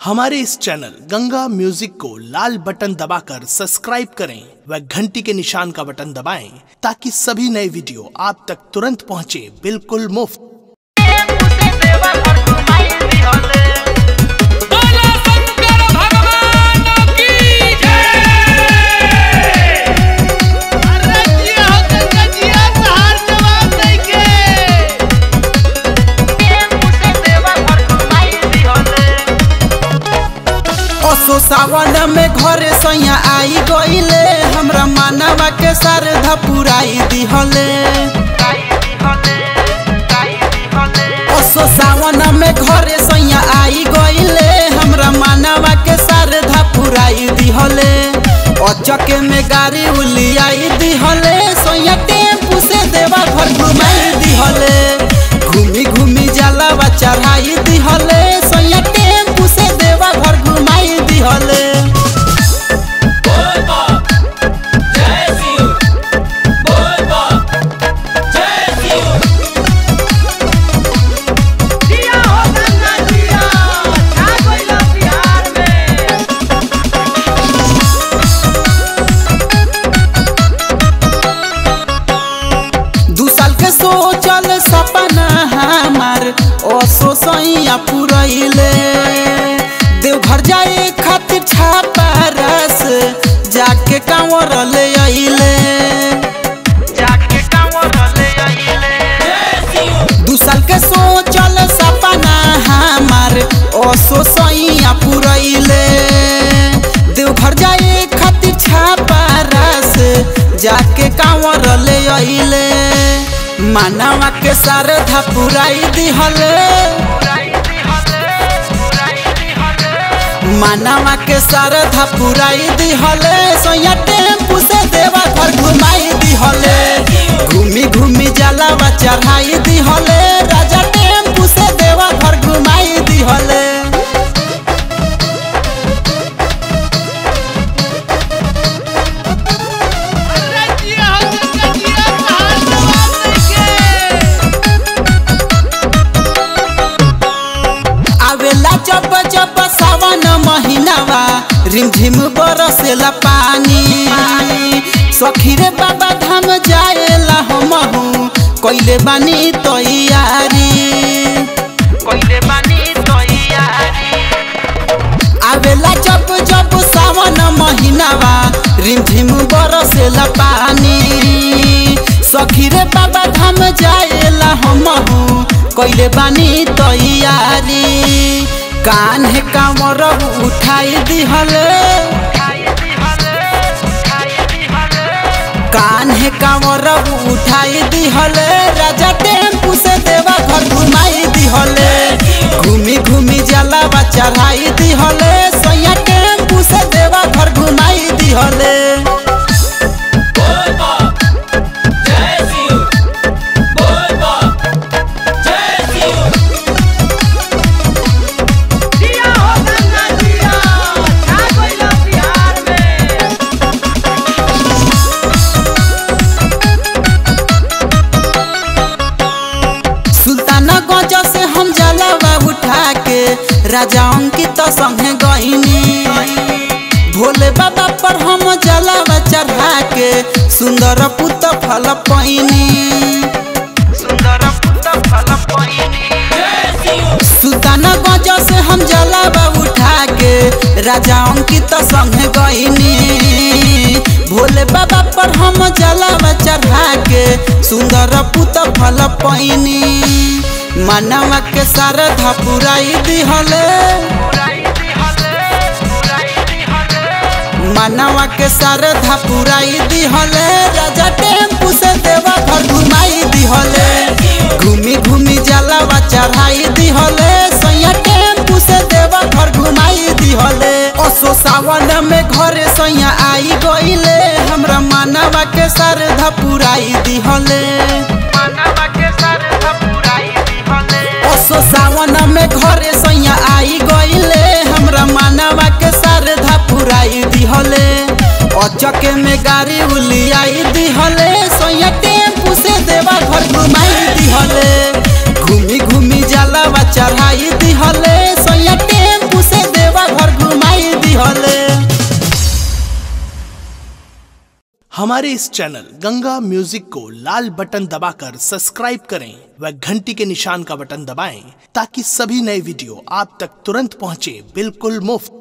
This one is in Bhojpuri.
हमारे इस चैनल गंगा म्यूजिक को लाल बटन दबाकर सब्सक्राइब करें व घंटी के निशान का बटन दबाएं ताकि सभी नए वीडियो आप तक तुरंत पहुंचे बिल्कुल मुफ्त बोला शंकर भगवान की जय असो सावन में घरे सैया आई गईले हमरा मानवा के श्रद्धा पुराई दिहले असो सावन में घरे सैया आई गईले हमरा मानवा के श्रद्धा पुराई दिहले अचके में गाड़ी उलियाई दिहले सैया टेम्पू से देवा घर घुमाई दिहले घूमी घूमी जलावा चढ़ाई दिहले सैया टेम्पू से देवा घर घुमाई दिहले बोल बा जय शिव बोल बा जय शिव दू साल के सोचल सपना हमार असो सैया पुरैले देवघर जाए खातिर छापा रस जाके कांवर ले अइले जाके कांवर ले अइले जय शिव दू साल के सोचल सपना हमार असो सैया पुरैले देवघर जाए खातिर छापा रस जाके कांवर ले अइले मानवा के श्रद्धा पुराई दिहले मानवा के श्रद्धा पुराई दिहले सोया टेम्पू से देवा घर घुमाई दिहले घूमी घूमी जलावा चढ़ाई दिहले राजा टेम्पू से देवा घर घुमाई दिहले आवेला जब जब सावन महीनावा रिमझिम बरसेला पानी सखी रे बाबा धाम जाएला हमहू कइले बानी तैयारी कइले बानी तैयारी आवेला जब जब सावन महीनावा रिमझिम बरसेला पानी सखी रे बाबा धाम जाएला हमहू कइले बानी तैयारी कान्हे कामर उठाई दिहले कान्हे कामर उठाई दिहले राजा टेम्पू से देवा घर घुमाई दिहले घूमी घूमी जलावा चढ़ाई दिहले सैया टेम्पू से देवा घर घुमाई दिहले बोल बा जय शिव बोल बा जय शिव सुल्ताना गंज से हम जलावा उठा के राजा अंकित संगे गईनी भोले बाबा पर हम जलावा चढ़ा के सुंदर पुत फल पैनी सुंदर पुत फल पैनी जय शिव सुल्ताना गंज से हम जलावा उठा के राजा अंकित संगे गईनी भोले बाबा पर हम जलावा चढ़ा के सुंदर पुत फल पैनी मानवा के श्रद्धा पुराई दिहले मानवा के श्रद्धा पुराई दिहले राजा टेम्पू से देवा घर घुमाई दिहले घूमी घूमी जलावा चढ़ाई दिहले सैया टेम्पू से देवा घर घुमाई दिहले असो सावन में घरे सैया आई गईले हमरा मानवा के श्रद्धा पुराई दिहले मानवा के श्रद्धा पुराई दिहले असो सावन में घरे सैया आई गईले हमरा मानवा के श्रद्धा पुराई दिहले अचके में गाड़ी उलियाई दिहले सैया टेम्पू से देवा घर घुमाई दिहले घूमी घूमी जलावा चढ़ाई दिहले सैया टेम्पू से देवा हमारे इस चैनल गंगा म्यूजिक को लाल बटन दबाकर सब्सक्राइब करें व घंटी के निशान का बटन दबाएं ताकि सभी नए वीडियो आप तक तुरंत पहुंचे बिल्कुल मुफ्त